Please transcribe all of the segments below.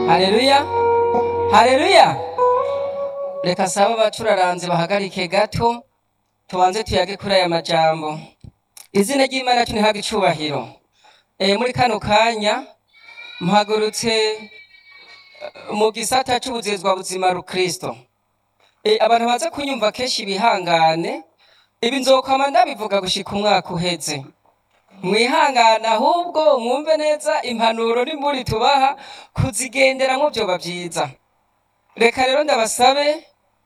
hareruya hareruya reka saba abacuraranze bahagarike gato tubanze tuyage kuri aya majambo izina ry'imana yacu ntihabwe icubahiro e, muri kano kanya mpagurutse eh, mu gisata c'ubuzezwa buzima rukristo e, abantu baza kunyumva kenshi bihangane ibi nzokwama ndabivuga gushika umwaka uheze mwihangane ahubwo mwumve neza impanuro n'imburi tubaha kuzigenderamwo vyoba vyiza reka rero ndabasabe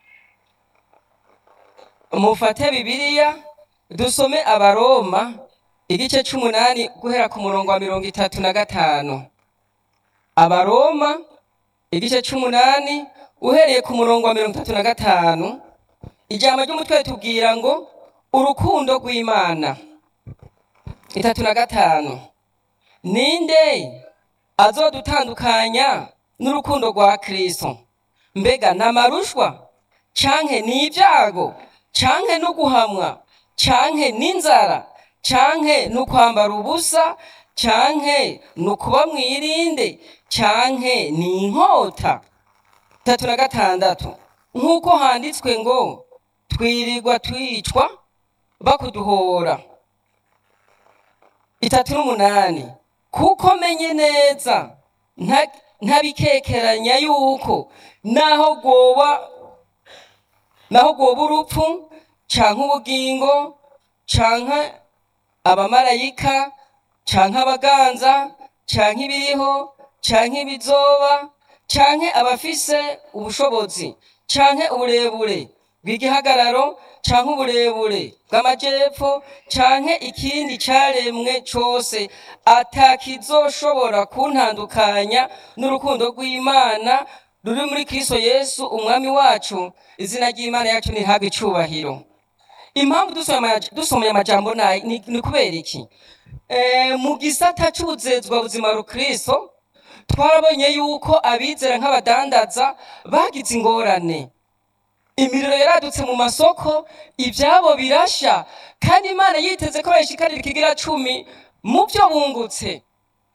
mufate bibiliya dusome abaroma igice c'umunani guhera ku murongo wa mirongo itatu na gatanu abaroma igice c'umunani uhereye ku murongo wa mirongo itatu na gatanu ijambo ry'umutwe ritubwira ngo urukundo rw'imana itatu na gatanu ninde azodutandukanya n'urukundo rwa kristo mbega ni amarushwa canke ni ibyago canke no guhamwa canke n'inzara canke no kwambara ubusa canke no kuba mwirinde canke ni inkota tatu na gatandatu nk'uko handitswe ngo twirirwa twicwa bakuduhora itatu n'umunani kuko menye neza nta- ntabikekeranya yuko naho gwoba naho gwoba urupfu canke ubugingo canke abamarayika canke abaganza canke ibiriho canke ibizoba canke abafise ubushobozi canke uburebure bw'igihagararo canke uburebure bw'amajepfo canke ikindi caremwe cose atakizoshobora kuntandukanya n'urukundo rw'imana ruri muri kristo yesu umwami wacu izina ry'imana yacu ntihabwe icubahiro impamvu dusomye amaja- dusomye amajambo nayi ni ni kubera iki Eh, mu gisata c'ubuzezwa buzima rukristo twarabonye yuko abizera nk'abadandaza bagize ingorane imiriro yaradutse mu masoko ibyabo birasha kandi imana yiteze ko bayishikarira ikigira cumi mu byo bungutse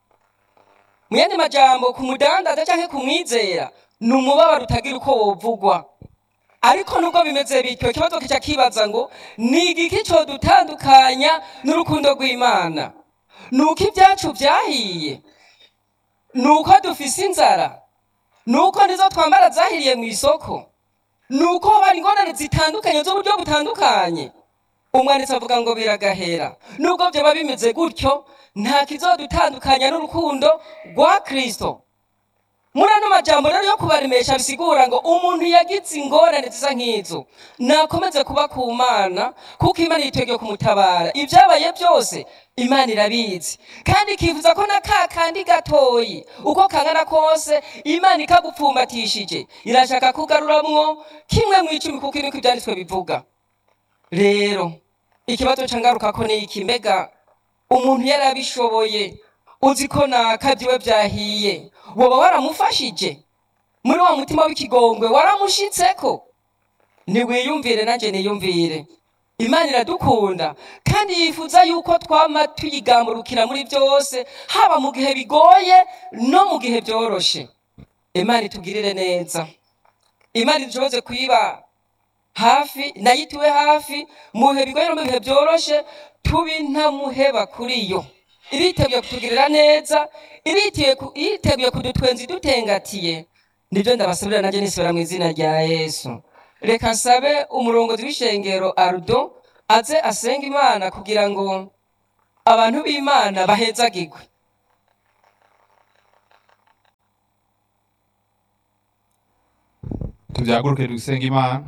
mu yandi majambo ku mudandaza cyangwa ku mwizera ni umubabaro utagira uko wovugwa ariko nubwo bimeze bityo ikibazo kica kibaza ngo ni igiki codutandukanya n'urukundo rw'imana ni uko ibyacu byahiye ni uko dufise inzara ni uko nizo twambara zahiriye mu isoko ni uko hari ingorane zitandukanye z'uburyo butandukanye umwanditsi avuga ngo biragahera nubwo byaba bimeze gutyo nta kizodutandukanya n'urukundo rwa kristo muri ano majambo rero yo kubaremesha bisigura ngo umuntu yagize ingorane zisa nk'izo nakomeze kuba ku mana kuko imana yiteguye kumutabara ibyabaye byose imana irabizi kandi ikifuza ko na ka kandi gatoyi uko kangana kose imana ikagupfumbatishije irashaka kugaruramwo kimwe mu icumi kuko niko ibyanditswe bivuga rero ikibazo cangaruka ko ni iki mbega umuntu yarabishoboye uzi ko nakabyiwe byahiye woba waramufashije muri wa mutima w'ikigongwe waramushitseko ntiwiyumvire nanjye niyumvire imana iradukunda kandi yifuza yuko twama tuyigamburukira muri byose haba mu gihe bigoye no mu gihe byoroshe imana itugirire neza imana idushoboze kuyiba hafi nayo ituwe hafi mu bihe bigoye no mu bihe byoroshe tubi ntamuheba kuri yo iriteguye kutugirira neza iriteguye ku- iriteguye kudutwenza idutengatiye nibyo ndabasabira nanjye nisubira mu izina rya yesu reka nsabe umurongozi w'ishengero arudo aze asenga imana kugira ngo abantu b'imana bahezagirwe tubyaguruke dusenga imana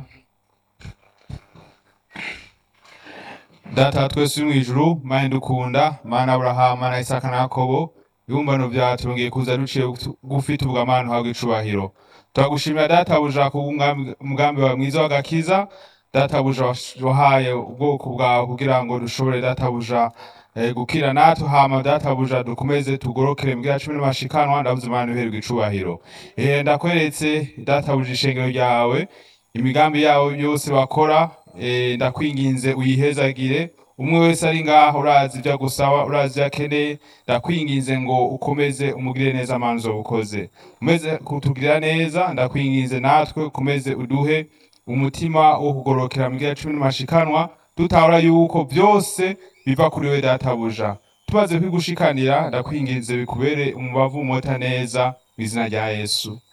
data twese uri mu ijuru mana dukunda mana aburahamu mana isaka na yakobo ibibumbano byawe turongeye kuza duciye gufite ubwamana uhabwa icubahiro turagushimira databuja ku bw'umwami- umugambi wawe mwiza w'agakiza databuja wahaye ubwoko bwawe kugira ngo dushobore databuja eh, gukira natwe hama databuja dukomeze tugorokere mbwira cumi n'amashikanwa ndavuze imana uherwe icubahiro Eh, ndakweretse databuja ishengero ryawe imigambi yawe yose bakora eh, ndakwinginze uyihezagire umwe wese ari ngaho urazi ibyo agusaba urazi ibyo akeneye ndakwinginze ngo ukomeze umugire neza manzo ukoze umeze kutugirira neza ndakwinginze natwe ukomeze uduhe umutima wo kugorokera mu gihe cumi n'amashikanwa dutabura yuko byose biva kuri we databuja tumaze kwigushikanira ndakwinginze bikubere umubavu umota neza mu izina rya yesu